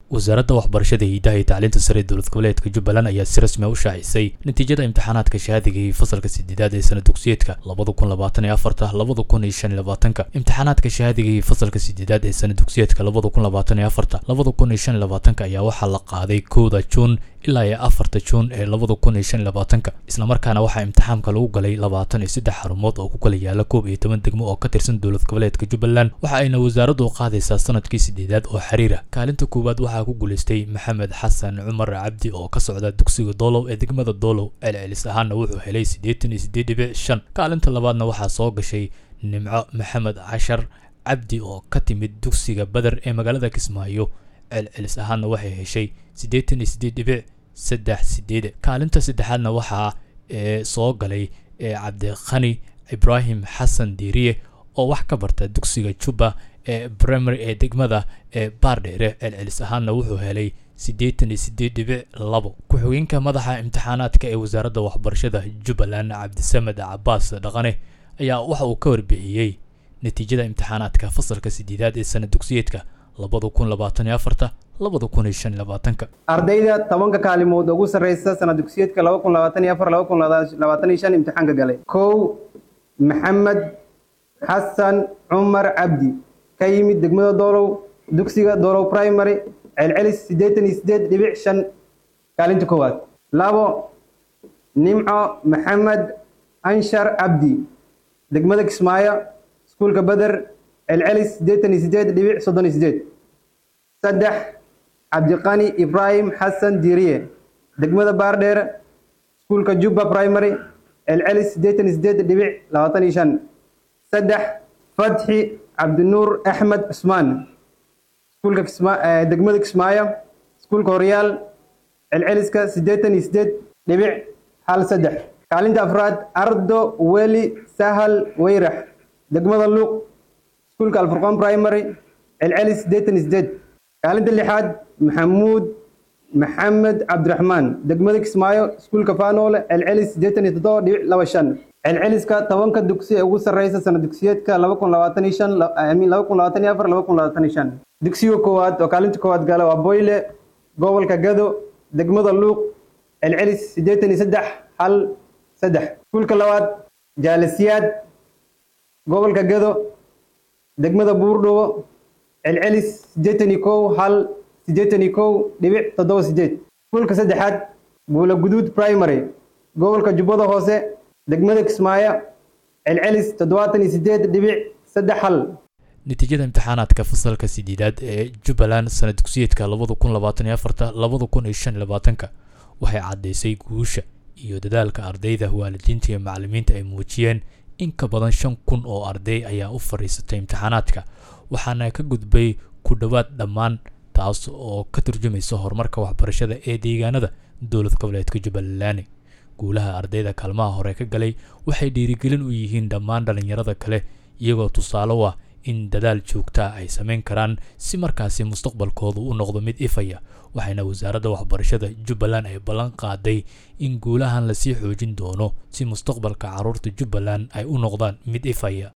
wasaaradda waxbarashada hiidaha iyo tacliinta sare ee dowlad goboleedka jubbaland ayaa si rasmi a u shaacisay natiijada imtixaanaadka shahaadiga iyo fasalka sideedaad ee sana dugsiyeedka labada kun labaatan iyo afarta labada kun iyo shan iyo labaatanka imtixaanaadka shahaadiga iyo fasalka sideedaad ee sana dugsiyeedka labada kun labaatan iyo afarta labada kun iyo shan iyo labaatanka ayaa waxaa la qaaday kowda juun ilaa iyo afarta juun ee labada kun iyo shan iyo labaatanka islamarkaana waxaa imtixaamka lagu galay labaatan iyo saddex xarumood oo ku kala yaala koob iyo toban degmo oo ka tirsan dowlad goboleedka jubbaland waxa ayna wasaaraddu qaadaysaa sanadkii sideedaad oo xiriira kaalinta koowaad waxaa ku guulaystay maxamed xasan cumar cabdi oo ka socda dugsiga doolow ee degmada doolow celcelis ahaana wuxuu helay siddeetan iyo siddeed dhibic shan kaalinta labaadna waxaa soo gashay nimco maxamed cashar cabdi oo ka timid dugsiga beder ee magaalada kismaayo celcelis ahaana waxay heshay siddeetan iyo siddeed dhibic saddex sideed kaalinta saddexaadna waxaa ee soo galay ee cabdikhani ibraahim xasan diiriye oo wax ka barta dugsiga jubba ee primary ee degmada ee baardheere celcelis ahaanna wuxuu helay siddeetan iyo siddeed dhibic labo ku-xigeenka madaxa imtixaanaadka ee wasaaradda waxbarashada jubbaland cabdisamed cabaas dhaqane ayaa waxa uu ka warbixiyey natiijada imtixaanaadka fasalka sideedaad ee sana dugsiyeedka labada kun labaatan iyo afarta labada kun iyo shan iyo labaatanka ardayda tobanka kaalimood ugu sarreysa sana dugsiyeedka laba kun labaatan iyo afar laba kun labaatan iyo shan imtixaanka galay kow maxamed xasan cumar cabdi ka yimid degmada doolow dugsiga doolow primary celcelis siddeetan iyo siddeed dhibic shan kaalinta koowaad labo nimco maxamed anshar cabdi degmada kismaayo iskuulka beder celcelis siddeetan iyo siddeed dhibic soddon iyo siddeed saddex cabdiqani ibraahim xasan diiriye degmada baardheer iskuulka jubba primary celcelis siddeetan iyo siddeed dhibic labaatan iyo shan saddex fatxi cabdinuur axmed cusmaan iskuulka degmada kismaayo iskuulka horyaal celceliska siddeetan iyo siddeed dhibic hal saddex kaalinta afraad ardo weli sahal weyrax degmada luuq iskuulka alfurqaan primary celcelis siddeetan iyo siddeed kaalinta lixaad maxamuud maxamed cabdiraxmaan degmada kismaayo iskuulka faanoole celcelis siddeetan iyo toddoba dhibic laba shan celceliska tobanka dugsi ee ugu sarreysa sana dugsiyeedka laba kun labaatan iyo shan laba kun labaatan iyo afar laba kun labaatan iyo shan dugsiga koowaad oo kaalinta koowaad gala waa boyle gobolka gado degmada luuq celcelis siddeetan iyo saddex hal saddex iskuulka labaad jaalasiyaad gobolka gado degmada buurdhowo celcelis siddeetan iyo kow hal siddeetan iyo kow dhibic toddoba siddeed iskuulka saddexaad buula guduud primary gobolka jubbada hoose degmada kismaayo celcelis toddobaatan iyo siddeed dhibic saddex hal natiijada imtixaanaadka fasalka sideedaad ee jubbaland sana dugsiyeedka labada kun labaatan iyo afarta labada kun iyo shan iyo labaatanka waxay caddaysay guusha iyo dadaalka ardayda waalidiinta iyo macallimiinta ay muujiyeen in ka badan shan kun oo arday ayaa u fadhiisatay imtixaanaadka waxaana ka gudbay ku dhowaad dhammaan taas oo ka turjumaysa horumarka waxbarashada ee deegaanada dowlad goboleedka jubbaland guulaha ardayda kaalmaha hore ka galay waxay dhiirigelin u yihiin dhammaan dhallinyarada kale iyagoo tusaale u ah in dadaal joogtaa ay samayn karaan si markaasi mustaqbalkoodu u noqdo mid ifaya waxayna wasaaradda waxbarashada jubbaland ay ballan qaaday in guulahan lasii xoojin doono si mustaqbalka carruurta jubbaland ay u noqdaan mid ifaya